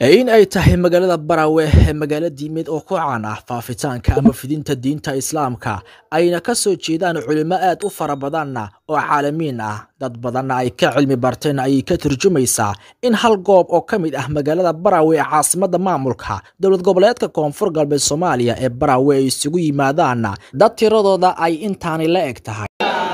in ay tahay magaalada barawe ee magaalo diimeed oo ku caan ah faafitaanka ama fidinta diinta islaamka ayna ka soo jeedaan culimo aad u fara badanna oo caalamiin ah dad badanna ay ka cilmi barteen ayay ka turjumaysaa in hal goob oo ka mid ah magaalada barawe ee caasimadda maamulka dowlad goboleedka koonfur galbeed soomaaliya ee barawe ay isugu yimaadaanna dad tiradooda ay intaani la eg tahay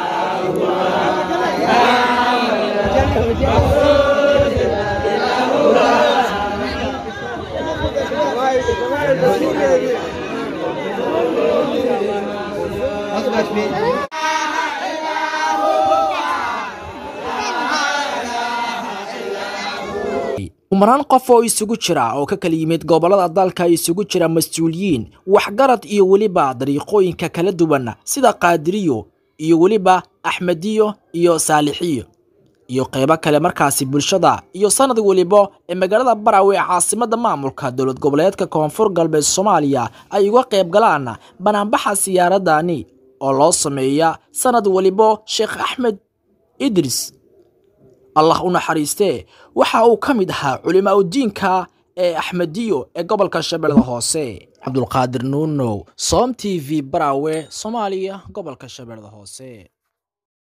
kumanaan qof oo isugu jira oo ka kala yimid gobolada dalka isugu jira mas-uuliyiin waxgarad iyo weliba dariiqooyinka kala duwan sida qaadiriyo iyo weliba axmediyo iyo saalixiyo iyo qeybo kale markaasi bulshada iyo sanad weliba ee magaalada barawe ee caasimadda maamulka dowlad goboleedka koonfur galbeed soomaaliya ay uga qayb galaan banaanbaxa siyaaradani oo loo sameeya sanad weliba sheekh axmed idris allah u naxariistee waxa uu ka mid ahaa culimaa udiinka ee axmediyo ee gobolka shabeellada hoose cabdulqaadir nuunow som t v barawe soomaaliya gobolka shabeellada hoose